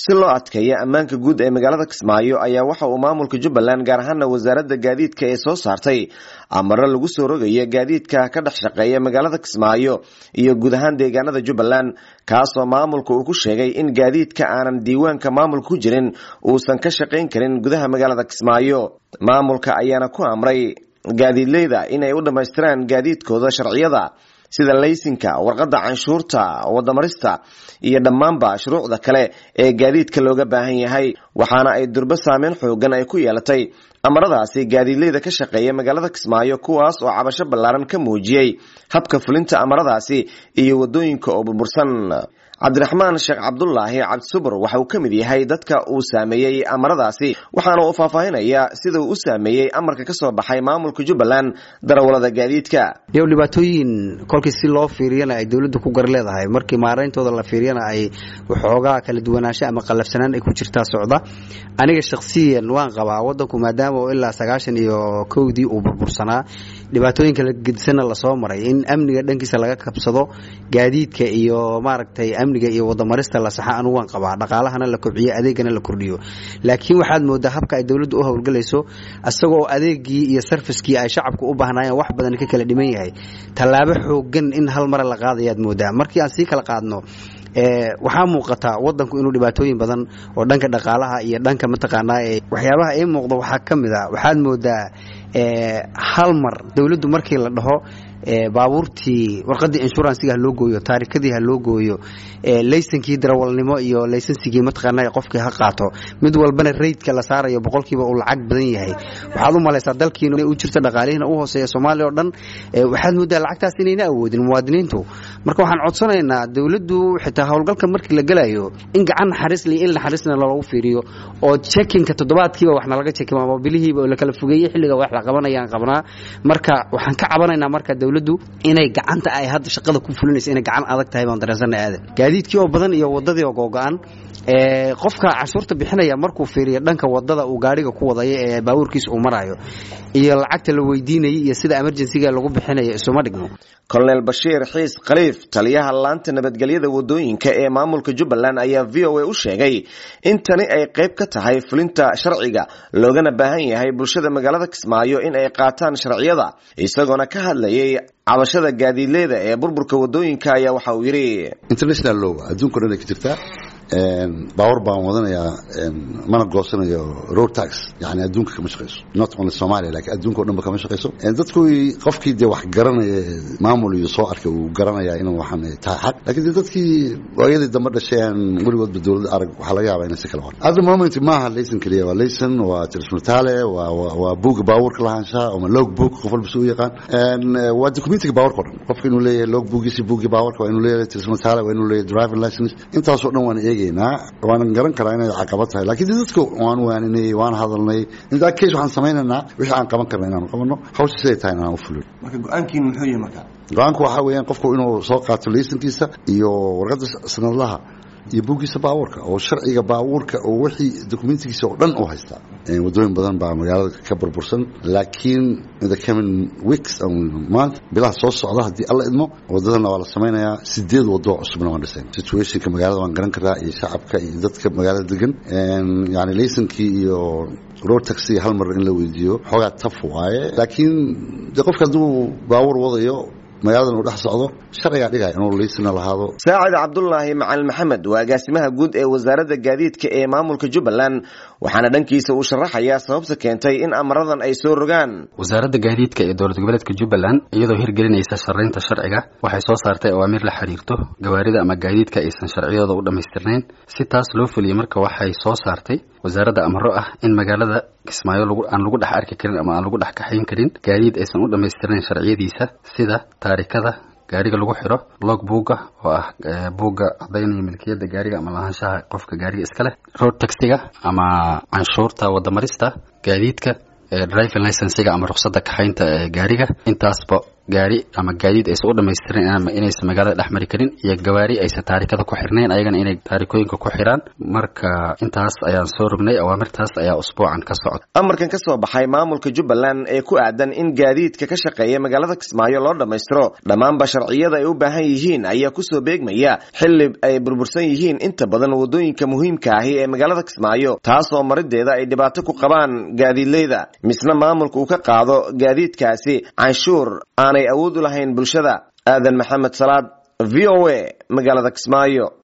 si loo adkeeyo ammaanka guud ee magaalada kismaayo ayaa waxa uu maamulka jubbaland gaar ahaana wasaaradda gaadiidka ee soo saartay amaro lagu soo rogayo gaadiidka ka dhex shaqeeya magaalada kismaayo iyo guud ahaan deegaanada jubbaland kaasoo maamulka uu ku sheegay in gaadiidka aanan diiwaanka maamulka ku jirin uusan ka shaqayn karin gudaha magaalada kismaayo maamulka ayaana ku amray gaadiidleyda inay u dhammaystiraan gaadiidkooda sharciyada sida laysinka warqadda canshuurta wadamarista iyo dhammaanba shuruucda kale ee gaadiidka looga baahan yahay waxaana ay durbo saameyn xoogan ay ku yeelatay amaradaasi gaadiidleyda ka shaqeeya magaalada kismaayo kuwaas oo cabasho ballaaran ka muujiyey habka fulinta amaradaasi iyo wadooyinka oo burbursan cabdiraxmaan sheekh cabdulaahi cabdisubur waxa uu ka mid yahay dadka uu saameeyey amaradaasi waxaana uu faahfaahinaya sida uu u saameeyey amarka ka soo baxay maamulka jubbaland darawalada gaadiidka iyo dhibaatooyin kolkii si loo fiiriyana ay dowladda ku gar leedahay markii maarayntooda la fiiriyana ay waxoogaa kala duwanaansho ama qallafsanaan ay ku jirtaa socda aniga shakhsiyan waan qabaa wadanku maadaama oo ilaa sagaashan iyo kowdii uu burbursanaa dhibaatooyin kala gedisanna lasoo maray in amniga dhankiisa laga kabsado gaadiidka iyo maaragtay amniga iyo wadamarista la saxa anugu waan qabaa dhaqaalahana la kobciyo adeegana la kordhiyo laakiin waxaad moodaa habka ay dowladdu u howlgelayso isagoo adeegii iyo sarfiskii ay shacabku u baahnaayeen wax badan ka kala dhiman yahay tallaabo xoogan in hal mare la qaadayaad moodaa markii aan sii kala qaadno waxaa muuqataa wadanku inuu dhibaatooyin badan oo dhanka dhaqaalaha iyo dhanka mataqaanaa waxyaabaha ii muuqda waxaa ka mid a waxaad moodaa hal mar dowladdu markii la dhaho baabuurtii warqadii inshuransiga ha loo gooyo taarikadii ha loo gooyo laysankii darawalnimo iyo laysansigii mataqaana qofkii ha qaato mid walbana raydka la saarayo boqolkiiba uu lacag badan yahay waxaad u malaysaa dalkiina u jirta dhaqaalihiina u hooseeya soomaaliya oo dhan waxaad moodaa lacagtaas inayna awoodin muwaadiniintu marka waxaan codsanaynaa dowladdu xitaa howlgalka markii la gelayo in gacan naxariis li in naxariisna loogu fiiriyo oo jekinka toddobaadkiiba waxna laga jekimo ama bilihiiba oo la kala fogeeyey xilliga wax la qabanayaan qabnaa marka waxaan ka cabanaynaa marka dowladdu inay gacanta ay hadda shaqada ku fulinaysa inay gacan adag tahay baan dareensana aadan gaadiidkii oo badan iyo wadadii oo googo-an qofka canshuurta bixinaya markuu fiiriyo dhanka wadada uu gaariga ku wadayo ee baabuurkiisa uu marayo iyo lacagta la weydiinayay iyo sida emergencyga lagu bixinayo isuma dhigno colonel bashiir xiis khaliif taliyaha laanta nabadgelyada wadooyinka ee maamulka jubbaland ayaa v o a u sheegay in tani ay qayb ka tahay fulinta sharciga loogana baahan yahay bulshada magaalada kismaayo in ay qaataan sharciyada isagoona ka hadlayay cabashada gaadiidleyda ee burburka wadooyinka ayaa waxa uu yidhi international law adduunka dhan ay ka jirtaa baawar baan wadanayaa mana goosanayo road tax yani adduunka kama shaqayso not only somalia lakin adduunka o dhan ba kama shaqayso dadku qofkii dee wax garanaya maamul iyo soo arkay uu garanaya inuu waxaan tahay xaq lakin de dadkii waayadii dambe dhashay aan weligoodba dowladda arag waxaa laga yaabaa inay si kala wan at the moment maaha layson keliya waa layson waa tirismutale waa waa buga baabuurka lahaanshaha ama log book qof walba si u yaqaan waa documentiga baawarka o dhan qofka inuu leeyahay log bookisi bugi baawarka waa inuu leeyahay tirismutale waa inuu leeyahay driving license intaasoo dhan waan eegay waanan garan karaa inay caqabad tahay lakin de dadka waan waaninay waan hadalnay intaa case waxaan samaynaynaa wixii aan qaban karna inaanu qabano hawsha siday tahay inaan u fulin marka go-aankiin muxuu yahay marka go-aanku waxaa weeyaan qofku inuu soo qaato laysankiisa iyo warqadda sanadlaha iyo buuggiisa baabuurka oo sharciga baabuurka oo wixii dokumentigiisa oo dhan u haystaa wadooyin badan baa magaalada ka burbursan laakiin in the coming weeks month bilaha soo socda haddii alla idmo wadadana waa la samaynayaa sideed wadoo cusubna waan dhisayn situationka magaalada waan garan karaa iyo shacabka iyo dadka magaalada degan yani laysankii iyo road taxi hal mar in la weydiiyo xoogaa taf waaye laakiin de qofka hadduu baabuur wadayo magaaladan uu dhex socdo sharcigaa dhigaya inuu liisina lahaado saacid cabdulaahi macalin maxamed waa agaasimaha guud ee wasaaradda gaadiidka ee maamulka jubbaland waxaana dhankiisa uu sharaxayaa sababta keentay in amaradan ay soo rogaan wasaaradda gaadiidka ee dowlad goboleedka jubbaland iyadoo hirgelinaysa sharaynta sharciga waxay soo saartay awaamiir la xiriirto gawaarida ama gaadiidka aysan sharciyadooda u dhammaystirnayn si taas loo fuliyey marka waxay soo saartay wasaaradda amaro ah in magaalada kismaayo aan lagu dhex arki karin ama aan lagu dhex kaxayn karin gaadiid aysan u dhammaystirnayn sharciyadiisa sida taarikada gaariga lagu xiro log buugga oo ah buugga cadaynaya milkiyadda gaariga ama lahaanshaha qofka gaariga iska leh road taxiga ama canshuurta wadamarista gaadiidka driving licensiga ama ruqsadda kaxaynta ee gaariga intaasba gaari ama gaadiid aysan u dhamaystirnayn ama inaysan magaalada dhex mari karin iyo gawaari aysan taarikada ku xirnayn ayagana inay taarikooyinka ku xiraan marka intaas ayaan soo rognay awaamirtaas ayaa usbuucan ka socda amarkan ka soo baxay maamulka jubbaland ee ku aadan in gaadiidka ka shaqeeya magaalada kismaayo loo dhammaystiro dhammaanba sharciyada ay u baahan yihiin ayaa kusoo beegmaya xili ay burbursan yihiin inta badan wadooyinka muhiimka ahi ee magaalada kismaayo taasoo marideeda ay dhibaato ku qabaan gaadiidleyda misna maamulka uu ka qaado gaadiidkaasi canshuur aanay awood u lahayn bulshada aadan maxamed salaad v o a magaalada kismaayo